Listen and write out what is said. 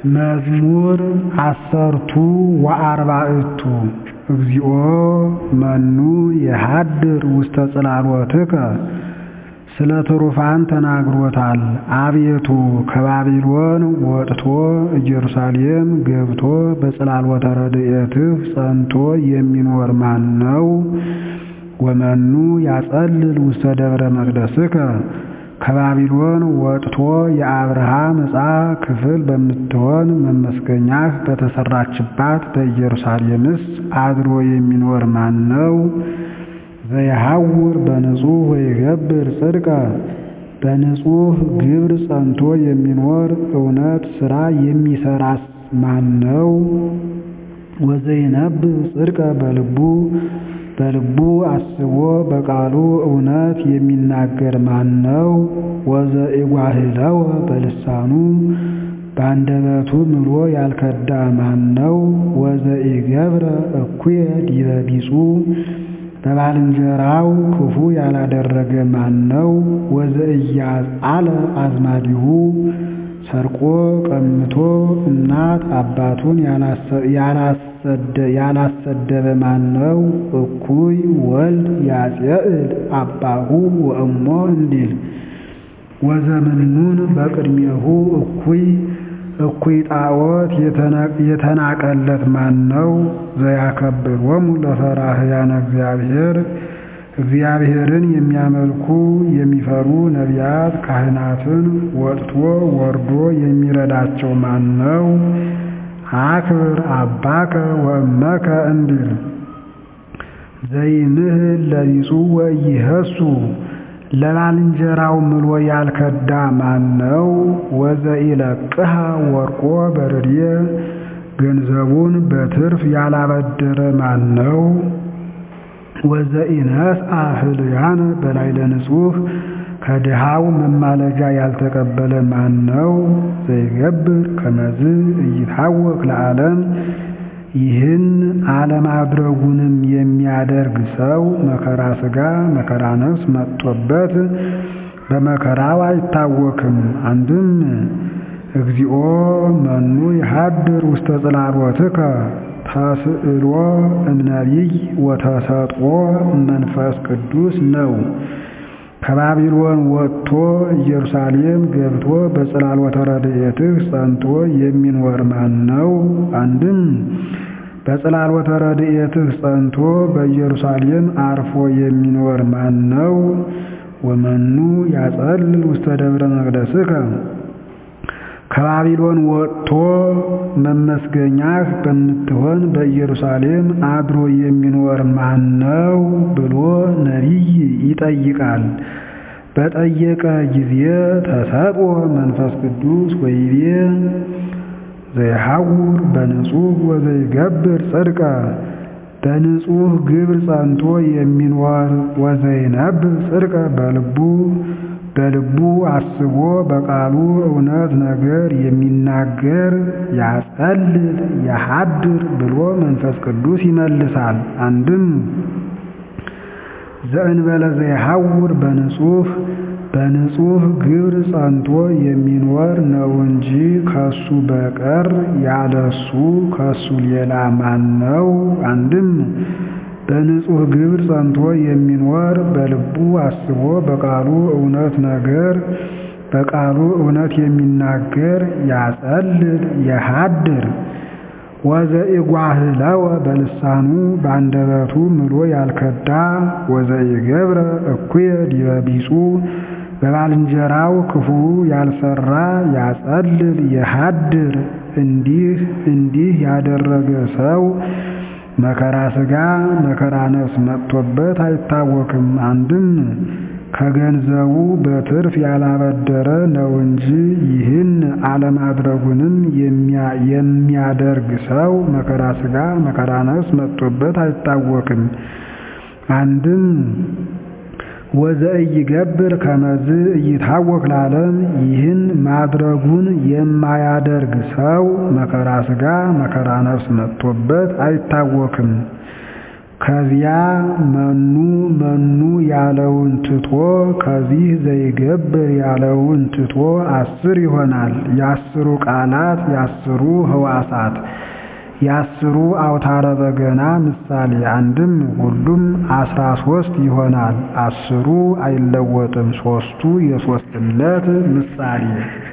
መዝሙር ዐሠርቱ ወአርባዕቱ እግዚኦ መኑ የሃድር ውስተ ጽላሎትከ ስለ ትሩፋን ተናግሮታል። አቤቱ ከባቢሎን ወጥቶ ኢየሩሳሌም ገብቶ በጽላሎተ ረድኤትህ ጸንቶ የሚኖር ማን ነው? ወመኑ ያጸልል ውስተ ደብረ መቅደስከ ከባቢሎን ወጥቶ የአብርሃም ዕፃ ክፍል በምትሆን መመስገኛህ በተሠራችባት በኢየሩሳሌምስ አድሮ የሚኖር ማን ነው? ዘየሐውር በንጹሕ ወይገብር ጽድቀ በንጹሕ ግብር ጸንቶ የሚኖር እውነት ሥራ የሚሠራስ ማን ነው? ወዘይነብብ ጽድቀ በልቡ በልቡ አስቦ በቃሉ እውነት የሚናገር ማን ነው? ወዘኢጓህለወ በልሳኑ በአንደበቱ ምሎ ያልከዳ ማን ነው? ወዘኢገብረ እኩየ ዲበ ቢጹ በባልንጀራው ክፉ ያላደረገ ማን ነው? ወዘኢያጻለ አዝማዲሁ ሰርቆ ቀምቶ እናት አባቱን ያላሰደበ ማን ነው? እኩይ ወልድ ያጼዕል አባሁ ወእሞ እንዲል ወዘምኑን በቅድሜሁ እኩይ እኩይ ጣዖት የተናቀለት ማን ነው? ዘያከብሮሙ ለፈራህያነ እግዚአብሔር እግዚአብሔርን የሚያመልኩ የሚፈሩ ነቢያት ካህናትን ወጥቶ ወርዶ የሚረዳቸው ማን ነው? አክብር አባከ ወእመከ እንዲል ዘይምህል ለቢጹ ወኢይህሱ ለባልንጀራው ምሎ ያልከዳ ማን ነው? ወዘኢለቅሃ ወርቆ በርድየ ገንዘቡን በትርፍ ያላበደረ ማን ነው? ወዘኢነስአ ህልያነ በላዕለ ንጹሕ ከድሃው መማለጃ ያልተቀበለ ማን ነው? ዘይገብር ከመዝ ኢይታወክ ለዓለም ይህን አለማድረጉንም የሚያደርግ ሰው መከራ ሥጋ መከራ ነፍስ መጥቶበት በመከራው አይታወክም። አንድም እግዚኦ መኑ ይሃድር ውስተ ጽላሎትከ ተስዕሎ እምነቢይ ወተሰጥኦ መንፈስ ቅዱስ ነው። ከባቢሎን ወጥቶ ኢየሩሳሌም ገብቶ በጽላሎተ ረድኤትህ ጸንቶ የሚኖር ማን ነው? አንድም በጽላሎተ ረድኤትህ ጸንቶ በኢየሩሳሌም አርፎ የሚኖር ማን ነው? ወመኑ ያጸልል ውስተ ደብረ መቅደስከ ከባቢሎን ወጥቶ መመስገኛህ በምትሆን በኢየሩሳሌም አድሮ የሚኖር ማን ነው ብሎ ነቢይ ይጠይቃል። በጠየቀ ጊዜ ተሰጥኦ መንፈስ ቅዱስ ወይቤ ዘይሐውር በንጹሕ ወዘይገብር ጽድቀ በንጹሕ ግብር ጸንቶ የሚኖር ወዘይነብብ ጽድቀ በልቡ በልቡ አስቦ በቃሉ እውነት ነገር የሚናገር ያጸልል ያሃድር ብሎ መንፈስ ቅዱስ ይመልሳል። አንድም ዘእንበለ ዘይሐውር በንጹሕ በንጹሕ ግብር ጸንቶ የሚኖር ነው እንጂ ከሱ በቀር ያለሱ ከሱ ሌላ ማን ነው? አንድም በንጹሕ ግብር ጸንቶ የሚኖር በልቡ አስቦ በቃሉ እውነት ነገር በቃሉ እውነት የሚናገር ያጸልል ያሃድር ወዘኢጓህለወ በልሳኑ በአንደበቱ ምሎ ያልከዳ ወዘኢገብረ እኩየ ዲበ ቢጹ በባልንጀራው ክፉ ያልሰራ ያጸልል ያሃድር እንዲህ እንዲህ ያደረገ ሰው መከራ ሥጋ መከራ ነፍስ መጥቶበት አይታወክም። አንድም ከገንዘቡ በትርፍ ያላበደረ ነው እንጂ ይህን አለማድረጉንም የሚያደርግ ሰው መከራ ሥጋ መከራ ነፍስ መጥቶበት አይታወክም። አንድም ወዘኢይገብር ከመዝ ኢይታወክ ለዓለም ይህን ማድረጉን የማያደርግ ሰው መከራ ሥጋ መከራ ነፍስ መጥቶበት አይታወክም። ከዚያ መኑ መኑ ያለውን ትቶ ከዚህ ዘይገብር ያለውን ትቶ አስር ይሆናል። የአስሩ ቃላት የአስሩ ህዋሳት የአስሩ አውታረ በገና ምሳሌ አንድም ሁሉም አስራ ሶስት ይሆናል። አስሩ አይለወጥም። ሶስቱ የሶስትነት ምሳሌ